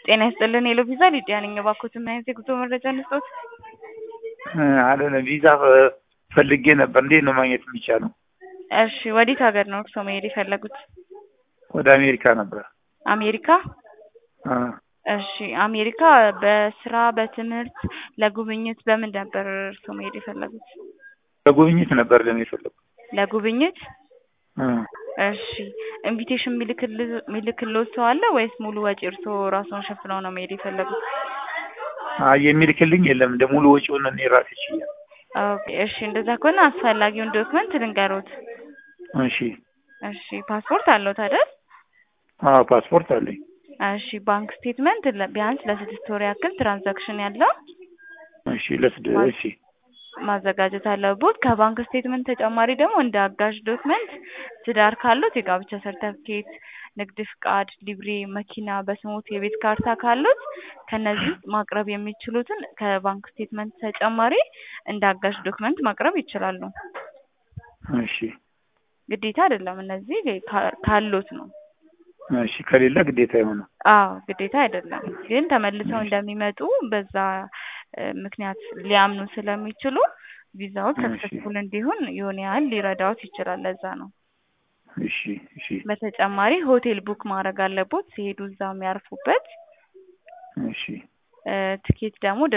ጤና ይስጥልን ሄሎ ቪዛ ሊዲያ ነኝ። እባክዎት ምን አይነት የጉዞ መረጃ እንስጥዎት? አለን ቪዛ ፈልጌ ነበር። እንዴት ነው ማግኘት የሚቻለው? እሺ ወዴት ሀገር ነው እርስዎ መሄድ የፈለጉት? ወደ አሜሪካ ነበር። አሜሪካ? አ እሺ አሜሪካ በስራ በትምህርት ለጉብኝት በምን ነበር እርስዎ መሄድ የፈለጉት? ለጉብኝት ነበር ለምን የፈለጉት? ለጉብኝት? አ እሺ ኢንቪቴሽን የሚልክልዎት ሰው አለ ወይስ ሙሉ ወጪ እርስዎ ራስዎን ሸፍነው ነው መሄድ የፈለጉት? አይ የሚልክልኝ የለም። እንደ ሙሉ ወጪውን እኔ ራሴ ችያለሁ። ኦኬ እሺ እንደዛ ከሆነ አስፈላጊውን ዶክመንት ልንገሮት። እሺ እሺ ፓስፖርት አለዎት አይደል? አዎ ፓስፖርት አለኝ። እሺ ባንክ ስቴትመንት ለ- ቢያንስ ለስድስት ወር ያክል ትራንዛክሽን ያለው እሺ ለስድ እሺ ማዘጋጀት አለቦት። ከባንክ ስቴትመንት ተጨማሪ ደግሞ እንደ አጋዥ ዶክመንት ትዳር ካሉት የጋብቻ ሰርተፍኬት፣ ንግድ ፍቃድ፣ ሊብሬ፣ መኪና በስሞት የቤት ካርታ ካሉት ከነዚህ ውስጥ ማቅረብ የሚችሉትን ከባንክ ስቴትመንት ተጨማሪ እንደ አጋዥ ዶክመንት ማቅረብ ይችላሉ። እሺ ግዴታ አይደለም። እነዚህ ካ- ካሉት ነው። እሺ ከሌለ ግዴታ ይሆናል። አዎ ግዴታ አይደለም፣ ግን ተመልሰው እንደሚመጡ በዛ እ ምክንያት ሊያምኑ ስለሚችሉ ቪዛው ሰክሰስፉል እንዲሆን የሆነ ያህል ሊረዳዎት ይችላል። ለዛ ነው። እሺ እሺ በተጨማሪ ሆቴል ቡክ ማድረግ አለቦት ሲሄዱ እዛ የሚያርፉበት እሺ እ ትኬት ደግሞ